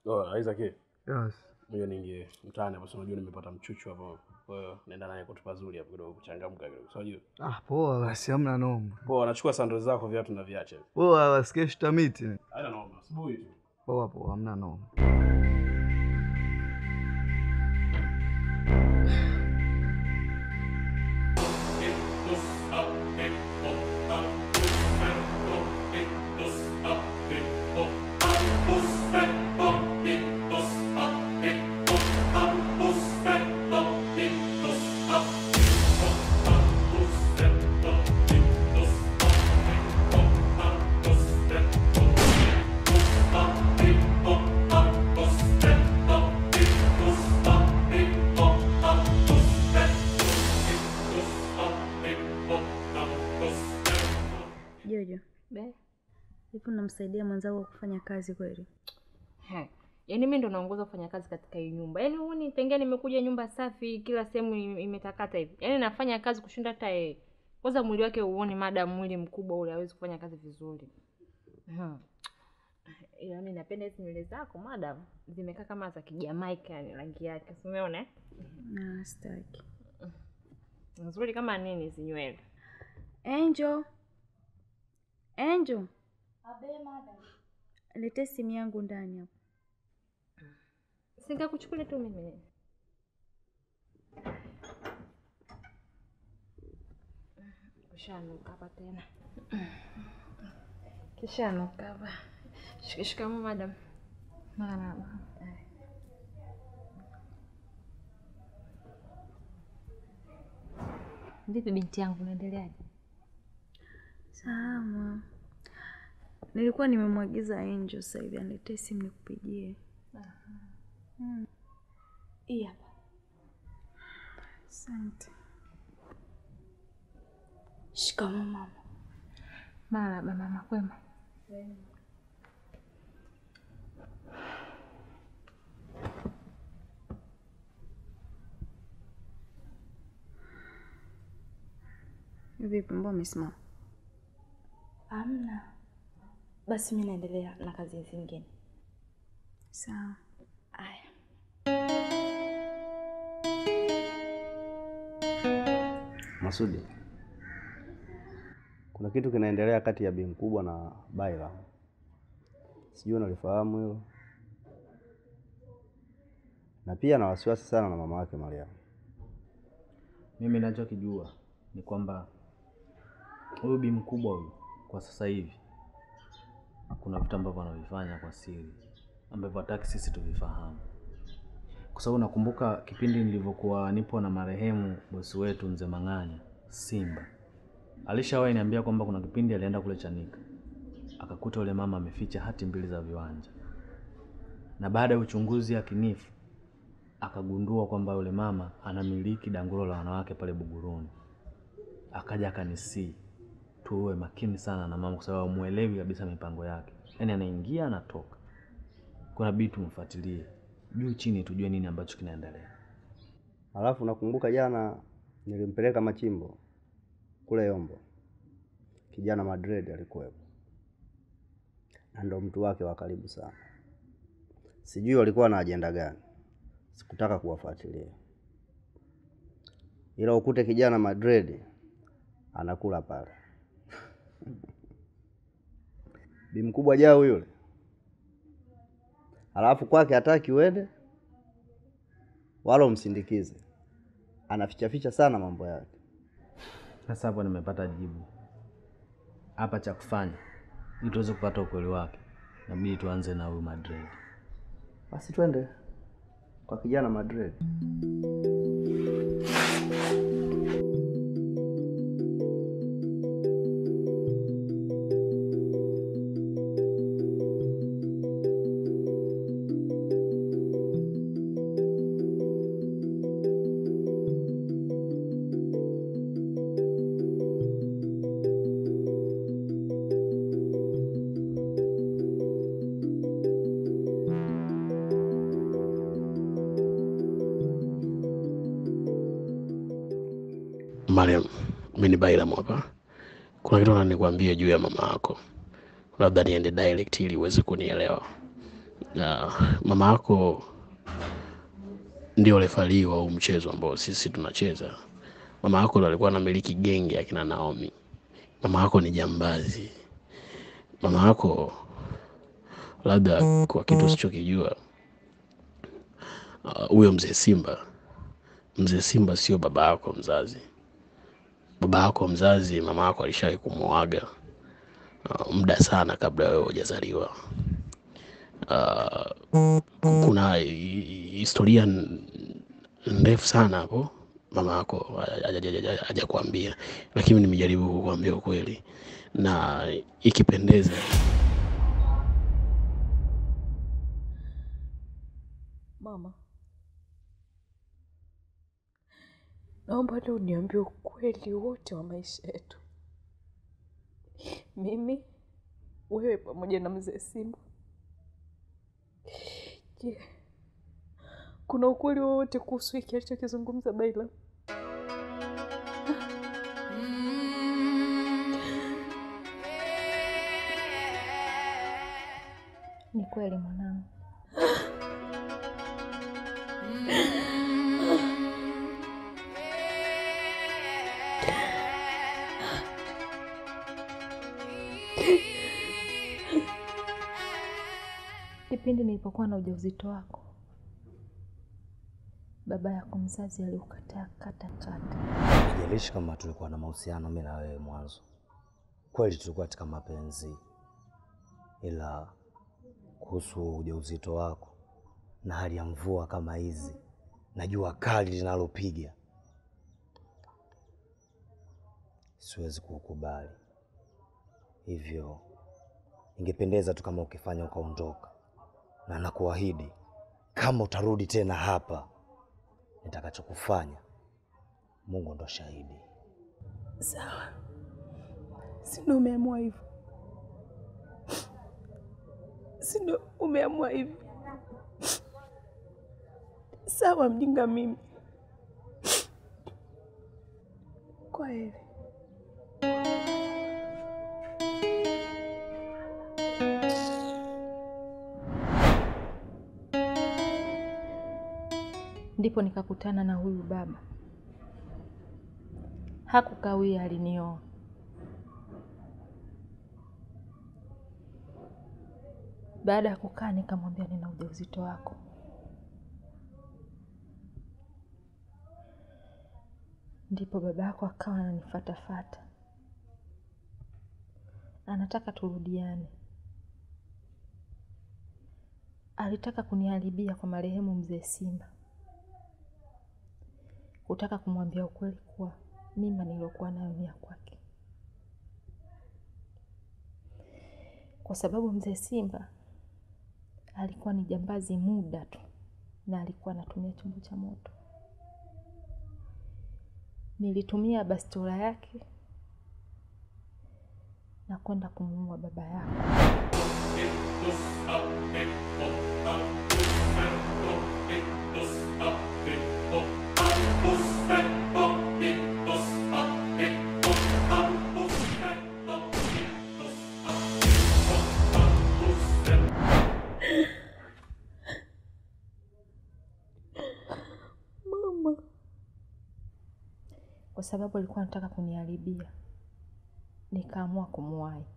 Oh, Isaac. Yes. Ngoja niingie mtaani hapo, si unajua nimepata mchuchu hapo. Kwa hiyo naenda naye kwetu pazuri hapo kidogo kuchangamka kidogo. Si unajua? Ah, poa basi, hamna noma. Poa, nachukua sandals zako viatu na viache. Poa basi, kesho tutamiti. Haina noma, asubuhi tu. Poa poa, hamna noma. Jojo, hivi unamsaidia mwenzako kufanya kazi kweli? He. Yaani mimi ndo naongoza kufanya kazi katika hii nyumba. Yaani huoni tangia nimekuja nyumba safi, kila sehemu im- imetakata hivi. Yaani nafanya kazi kushinda hata yeye. Kwanza mwili wake uone madam mwili mkubwa ule hawezi kufanya kazi vizuri. Hmm. Ila mimi napenda hizi nywele zako madam. Zimekaa kama za Kijamaika yani rangi yake. Si umeona? eh? Na sitaki. Nzuri kama nini hizi nywele. Angel. Angel. Lete simu yangu ndani hapo. Sikakuchukulia tu mimi. Kishanuka hapa tena. Kishanuka hapa. Shika- Shikamoo madam. Marahaba. Vipi binti yangu unaendeleaje? Salama. Nilikuwa nimemwagiza Angel sasa hivi aniletee simu nikupigie. Mm. Hii hapa. Asante. Shikamoo mama. Marahaba mama, kwema? Vipi, mbona umesimama? Amna. Basi mi naendelea na kazi zingine. Sawa. Aya. Masudi, kuna kitu kinaendelea kati ya bi mkubwa na Baila, sijui unalifahamu hilo, na pia na wasiwasi sana na mama yake Mariamu. Mimi nachokijua ni kwamba huyu bi mkubwa huyu kwa sasa hivi kuna vitu ambavyo anavifanya kwa siri ambavyo hataki sisi tuvifahamu, kwa sababu nakumbuka kipindi nilivyokuwa nipo na marehemu bosi wetu mzee Mang'anya Simba, alishawahi niambia kwamba kuna kipindi alienda kule Chanika akakuta yule mama ameficha hati mbili za viwanja, na baada ya uchunguzi yakinifu akagundua kwamba yule mama anamiliki danguro la wanawake pale Buguruni. Akaja akanisii tuwe makini sana na mama, kwa sababu muelewi kabisa mipango yake, yaani anaingia anatoka. Kuna bidi tumfuatilie juu chini, tujue nini ambacho kinaendelea. Alafu nakumbuka jana nilimpeleka Machimbo kule Yombo, kijana Madrid alikuwepo na ndo mtu wake wa karibu sana. Sijui walikuwa na ajenda gani, sikutaka kuwafuatilia, ila ukute kijana Madrid anakula pale bi mkubwa jao yule, alafu kwake hataki uende wala umsindikize, anafichaficha sana mambo yake. Sasa hapo nimepata jibu hapa. Cha kufanya ili tuweze kupata ukweli wake, inabidi tuanze na huyu Madrid. Basi twende kwa kijana Madrid. Mariam, mimi ni Bairam hapa. Kuna kitu nataka nikwambie juu ya mama yako, labda niende direct ili uweze kunielewa. na mama yako ndio refari wa huu mchezo ambao sisi tunacheza. Mama yako ndo alikuwa anamiliki genge akina Naomi. Mama yako ni jambazi. Mama yako labda kwa kitu usichokijua, ah, huyo mzee Simba, mzee Simba sio baba yako mzazi. Baba yako mzazi, mama yako alishawahi kumuaga ah, muda sana kabla wewe hujazaliwa. Ah, kuna hi- hi- historia n- ndefu sana hapo mama yako hajakuambia, lakini nimejaribu kukuambia ukweli, na ikipendeza Mama, naomba leo uniambie ukweli wote wa maisha yetu, mimi, wewe pamoja na mzee Simba. Je, kuna ukweli wowote kuhusu hiki alichokizungumza Baila? Ni kweli mwanangu. Kipindi nilipokuwa na ujauzito wako, baba yako mzazi aliukataa kata kata. Haijalishi kama tulikuwa na mahusiano mimi na wewe mwanzo, kweli tulikuwa katika mapenzi, ila kuhusu ujauzito wako na hali ya mvua kama hizi na jua kali linalopiga, siwezi kukubali. Hivyo ingependeza tu kama ukifanya ukaondoka, na nakuahidi kama utarudi tena hapa, nitakachokufanya Mungu ndo shahidi. Sawa, si ndo umeamua hivyo? Si ndo umeamua hivyo? Sawa, mjinga mimi. Kwa heri. Ndipo nikakutana na huyu baba. Hakukawia, alinioa. Baada ya kukaa, nikamwambia nina ujauzito wako. Ndipo baba yako akawa ananifatafata, anataka turudiane. Alitaka kuniharibia kwa marehemu mzee Simba, kutaka kumwambia ukweli kuwa mimba niliyokuwa nayo ni ya kwake, kwa sababu mzee Simba alikuwa ni jambazi muda tu, na alikuwa anatumia chombo cha moto. Nilitumia bastola yake na kwenda kumuua baba yako. Mama, kwa sababu alikuwa anataka kuniharibia, nikaamua kumuwahi.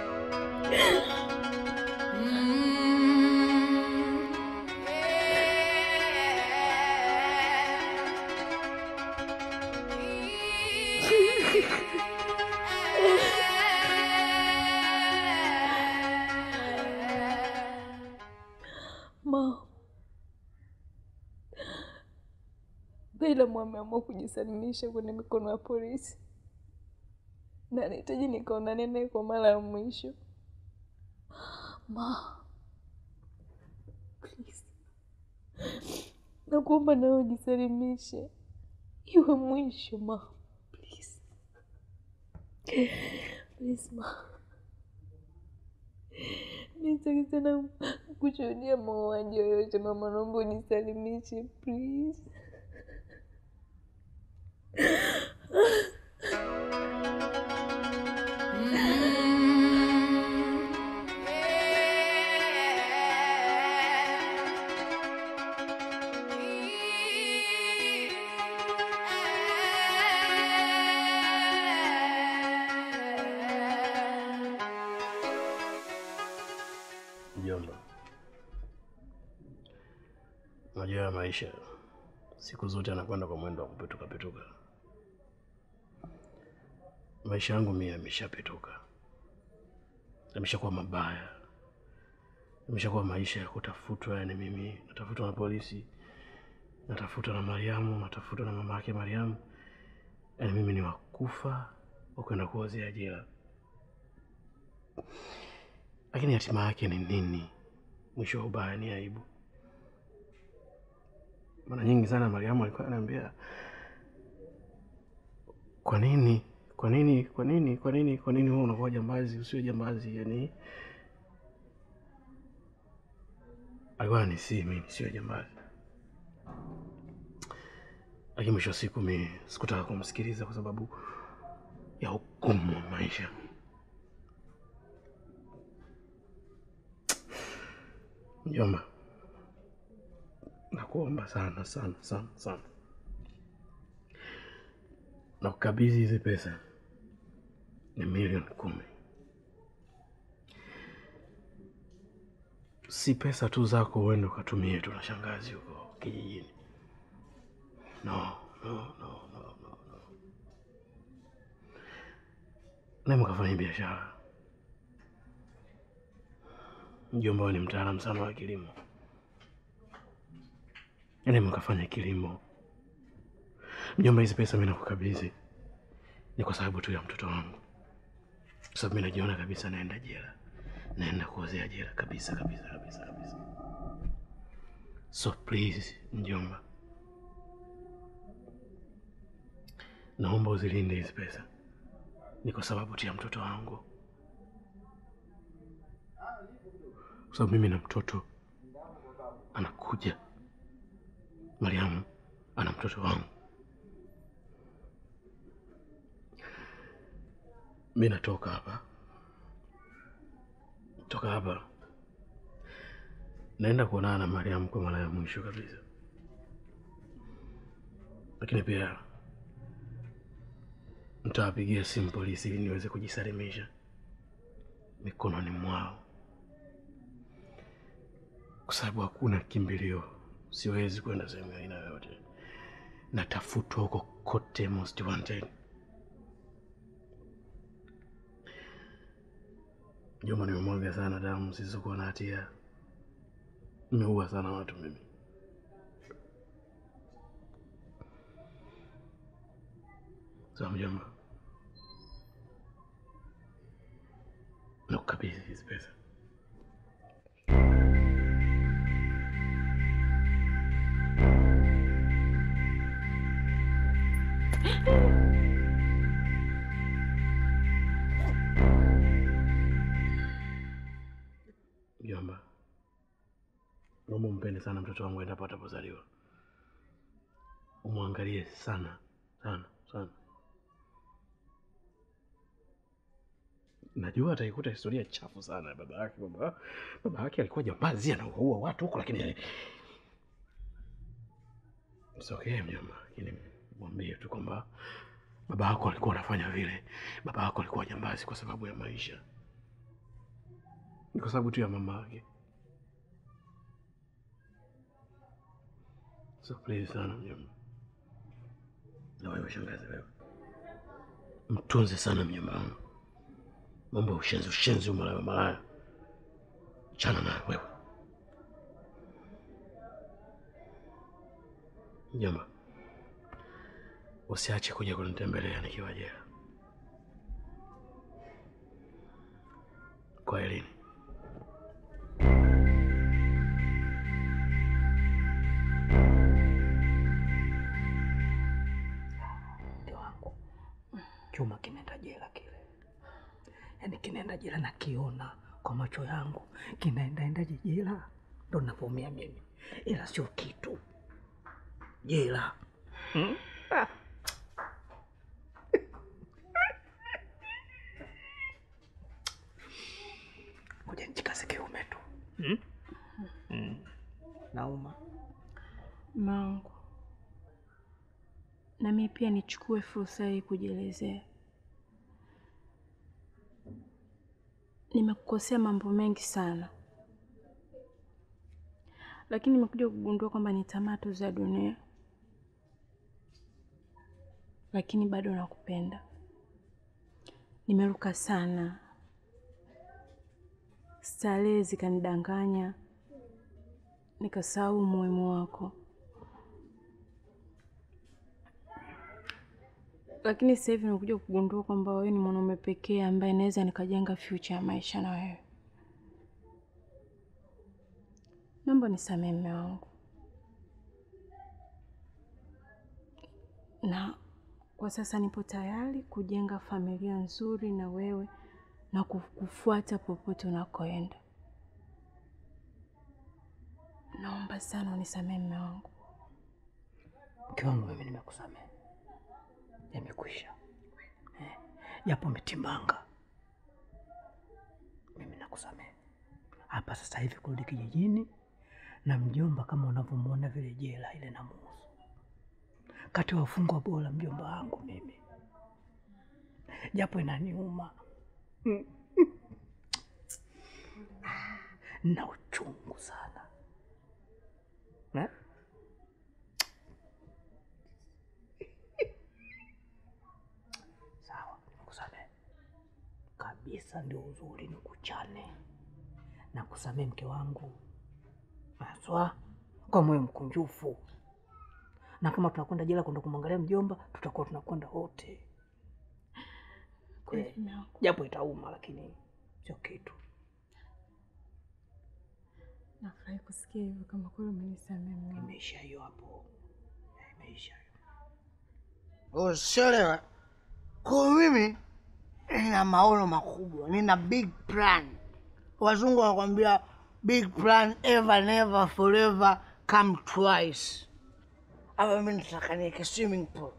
ma Baila ameamua kujisalimisha kwenye mikono ya polisi na anahitaji nikaonane naye kwa mara ya mwisho. Ma, please, nakuomba nawe ujisalimishe, iwe mwisho ma, please. Please ma, mi sitaki tena kushuhudia mauaji yoyote mama, naomba ujisalimishe please. Unajua ya maisha siku zote anakwenda kwa mwendo wa kupetuka petuka. Maisha yangu mimi yameshapituka, yameshakuwa mabaya, yameshakuwa maisha ya kutafutwa. Yani mimi natafutwa na polisi, natafutwa na Mariamu, natafutwa na mama yake Mariamu. Yani mimi ni wakufa wa kwenda kuozea jela, lakini hatima yake ni nini? Mwisho wa ubaya ni aibu. Mara nyingi sana Mariamu alikuwa ananiambia, kwa nini, kwa nini, kwa nini, kwa nini, kwa nini wewe unakuwa jambazi, usiwe jambazi? Yani alikuwa anisii mimi nisiwe jambazi, lakini mwisho wa siku mi sikutaka kumsikiliza kwa sababu ya hukumu wa maisha. Mjomba, nakuomba sana sana sana sana, na kukabidhi hizi pesa ni milioni kumi. Si pesa tu zako uende ukatumie tu na shangazi huko kijijini. No, no, no, no, no, no. Nemo kafanya biashara. Mjomba wewe ni mtaalamu sana wa kilimo. Yaani mkafanya kilimo. Mjomba, hizi pesa mimi nakukabidhi ni kwa sababu tu ya mtoto wangu, kwa sababu mimi najiona kabisa naenda jela, naenda kuozea jela kabisa kabisa kabisa kabisa. So please mjomba, naomba uzilinde hizi pesa, ni kwa sababu tu ya mtoto wangu, kwa sababu mimi na mtoto anakuja Mariamu ana mtoto wangu. Mi natoka hapa, toka hapa naenda kuonana na Mariamu kwa mara ya mwisho kabisa, lakini pia nitawapigia simu polisi ili niweze kujisalimisha mikononi mwao, kwa sababu hakuna kimbilio siwezi kwenda sehemu ya aina yoyote, natafutwa huko kote, most wanted. Jomba, nimemwaga sana damu zisizokuwa na hatia, nimeua sana watu mimi. Sawa mjomba, nakukabidhi hizi pesa. Mjomba, naomba umpende sana mtoto wangu endapo atapozaliwa, umwangalie sana sana sana. Najua ataikuta historia chafu sana ya baba yake, kwamba baba yake alikuwa jambazi anaua watu huko, lakini it's okay mjomba, lakini mwambie tu kwamba baba yako alikuwa anafanya vile, baba yako alikuwa jambazi kwa sababu ya maisha ni kwa sababu tu ya mama yake. So please sana mjomba, na wewe shangazi, wewe mtunze sana mjomba wangu. Mambo ya ushenzi ushenzi, umalaya malaya, chana na wewe mjomba. Usiache kuja kunitembelea nikiwa jela. Kwa elini mke wangu chuma kinaenda jela kile, yaani kinaenda jela, nakiona kwa macho yangu kinaendaendaje jela, ndo navyoumia mimi, ila sio kitu jela hmm? ah. Ngoja nijikaze kiume tu hmm? Hmm. Nauma Mangu, na mimi pia nichukue fursa hii kujielezea. Nimekukosea mambo mengi sana, lakini nimekuja kugundua kwamba ni tamaa tu za dunia, lakini bado nakupenda. Nimeruka sana, starehe zikanidanganya, nikasahau umuhimu wako. Lakini sasa hivi nimekuja kugundua kwamba wewe ni mwanaume pekee ambaye naweza nikajenga future ya maisha na wewe. Naomba nisamehe mume wangu, na kwa sasa nipo tayari kujenga familia nzuri na wewe na kukufuata popote unakoenda. Naomba sana unisamehe mume wangu. Mke wangu, mimi nimekusamehe, yamekwisha. Eh, japo umetimbanga, mimi nakusamehe. Hapa sasa hivi kurudi kijijini na mjomba, kama unavyomwona vile jela ile na muhusu kati ya wafungwa bora, mjomba wangu mimi, japo inaniuma na uchungu sana eh? Sawa, nikusamehe kabisa, ndio uzuri ni kuchane na kusamehe mke wangu haswa kwa moyo mkunjufu, na kama tunakwenda jela kwenda kumwangalia mjomba, tutakuwa tunakwenda wote eh, japo itauma, lakini sio kitu. Nafurahi kusikia hivyo, kama kweli umenisamehe mume wangu. Imeisha hiyo hapo, imeisha. Usielewa, kwa mimi nina maono makubwa, nina big plan. Wazungu wanakwambia big plan ever never forever come twice. Hapa mimi nataka niweke swimming pool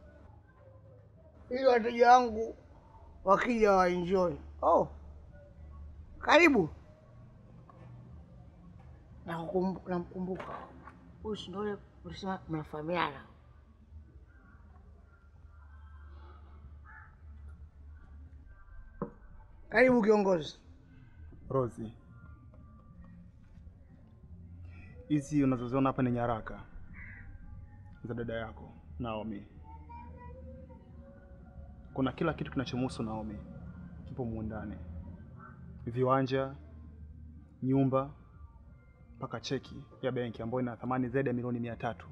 ili wateja wangu wakija waenjoy. Oh, karibu. Nakukumbu- Namkumbuka huyu, si ndio yule ulisema mnafahamiana? Karibu kiongozi. Rozi, hizi unazoziona hapa ni nyaraka za dada yako Naomi. Kuna kila kitu kinachomhusu Naomi kipo mumu ndani, viwanja, nyumba, mpaka cheki ya benki ambayo ina thamani zaidi ya milioni mia tatu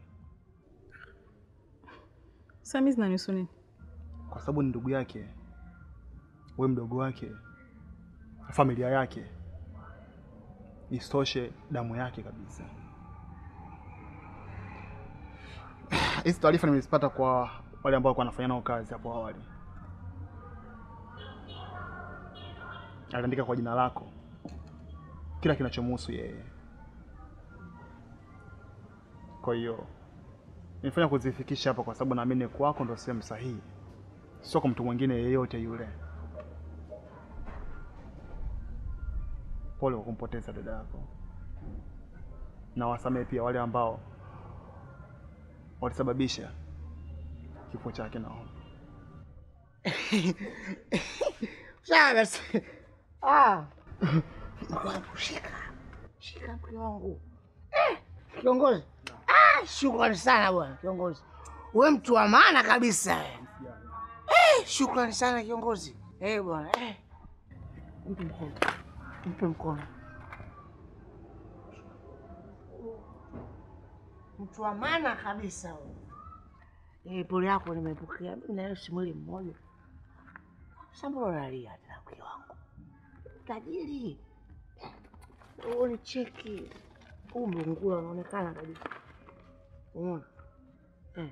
Sasa mimi zinanihusu nini? kwa sababu ni ndugu yake, we mdogo wake, familia yake, isitoshe damu yake kabisa. Hizi taarifa nimezipata kwa wale ambao walikuwa wanafanya nao kazi hapo awali. Aliandika kwa jina lako kila kinachomhusu yeye. Kwa hiyo nimefanya kuzifikisha hapa kwa sababu naamini kwako ndo sehemu sahihi, sio kwa mtu mwingine yeyote yule. Pole kwa kumpoteza dada yako, na wasamehe pia wale ambao walisababisha kifo chake Naomi. Sawa basi. Ah. Mke wangu, shika shika mke wangu. Eh, kiongozi. Ah, shukrani sana bwana kiongozi, we mtu wa maana kabisa. Eh, shukrani sana kiongozi. Eh bwana, eh. Mpe mkono, mpe mkono. Mtu wa maana kabisa huyu. Eh, pole yako nimepokea. Mimi na wewe si mwili mmoja. Sasa mbona unalia tena mke wangu? Tajiri. Uone cheki. Huu mlungula unaonekana kabisa. Umeona? Eh.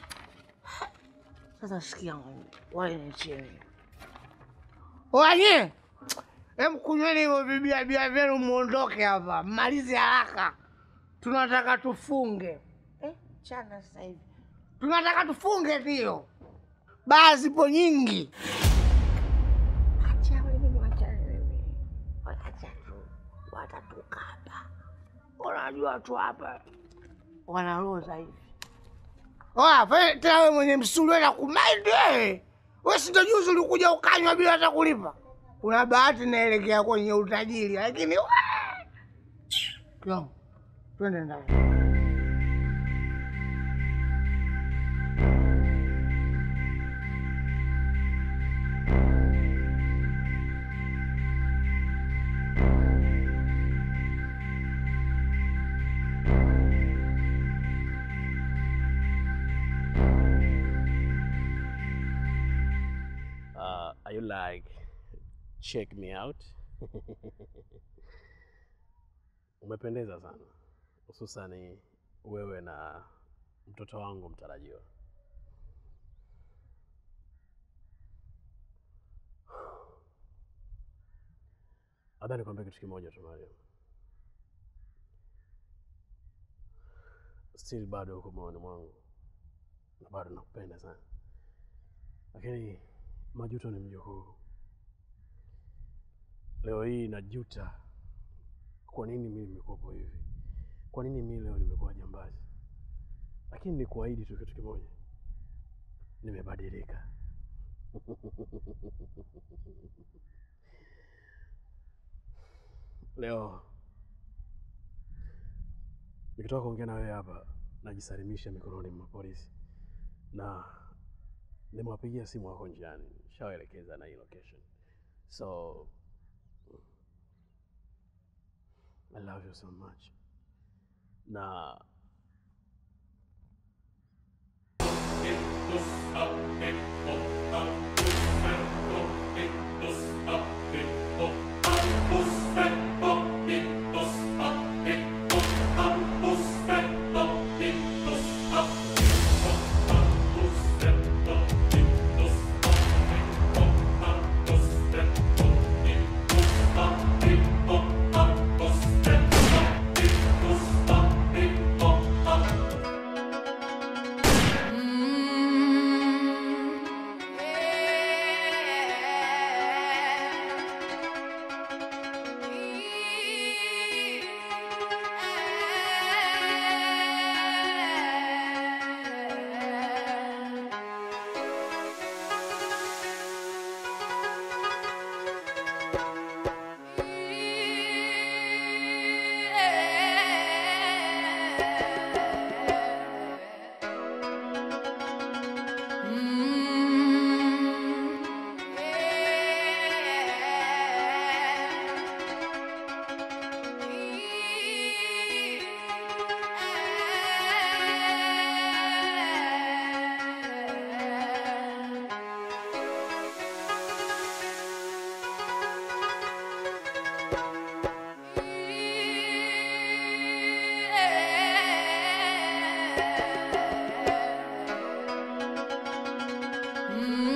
Sasa sikia ng'ombe. Wale ni chini. Wanye! Hem kunyweni hivyo bibia bia vyenu muondoke hapa. Mmalize haraka. Tunataka tufunge. Eh, chana sasa hivi. Tunataka tufunge ndio. Baa zipo nyingi. Acha wewe wacha wewe. Wacha tu. Watatukaba. Unajua tu hapa wanaloza hivi. Oya, fe- tena wewe mwenye msuli wewe nakumaindi wewe. Wewe si ndio juzi ulikuja ukanywa bila hata kulipa. Una bahati naelekea kwenye utajiri lakini we- Kiwango. twende ndani. Uh, are you like check me out? Umependeza sana, hususani wewe na mtoto wangu mtarajiwa. Labda nikwambie kitu kimoja tu Mariam, still bado uko moyoni mwangu na bado nakupenda sana, lakini majuto ni mjukuu. Leo hii najuta kwa nini mimi nimekuwapo hivi, kwa nini mimi leo nimekuwa jambazi. Lakini nikuahidi tu kitu kimoja, nimebadilika. Leo nikitoka kuongea na wewe hapa, najisalimisha mikononi mwa polisi na nimewapigia simu wako njiani, shawaelekeza na hii location. So I love you so much na Mm.